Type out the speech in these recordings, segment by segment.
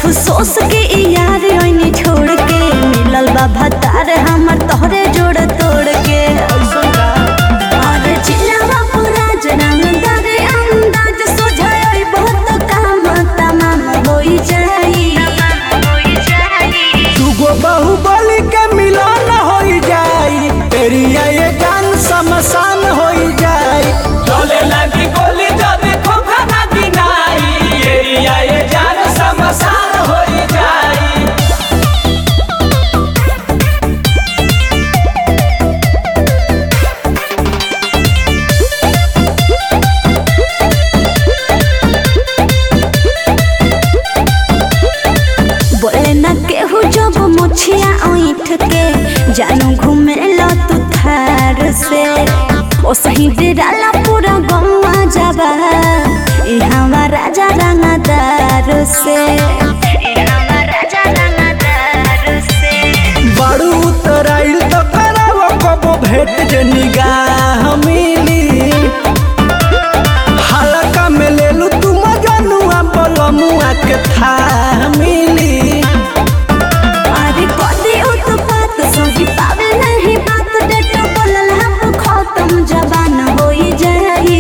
अफसोस के ई यार ओइनी छोड़ के मिलल बा भतार हमर तोहरे जोड़ तोड़ के और चिल्लावा पूरा जनानदार अंदाज सोझाई बहुत काम तमाम होई जाई दुगो बाहुबली के मिलन हो जाई एरिया ये जान समसान हो जाई चले लगी गोली जदी खोखा ना गिनाई एरिया ये जान समसान हो जाई बोले न केहू जब मुछिया ऐठ के जानू घूमे लो तू थार से ओ सही डेराला पूरा गौवा जाबा इहावा राजा रंगदार से इहावा राजा रंगदार से बड़ू उतराइल तो करावो कबो भेट जे निगाह मिली हलका में ले लू तू मजनुआ बलमुआ के था मिली अरे कदी उत्पात सही पावे नहीं बात डेट बोलल हम खत्म जबान होई जाई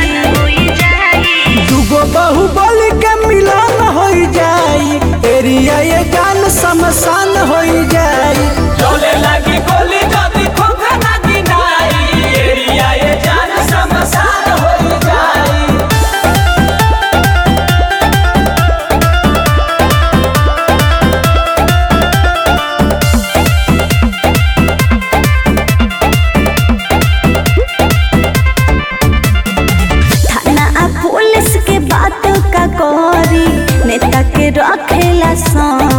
दुगो बाहुबली के मिलन हो जाई एरिया ये जान समसान हो जाई चले लगी गोली जदी खोखा ना गिनाई एरिया ये जान समसान हो जाई थाना आ पुलिस के बात का करी नेता के रखेला सन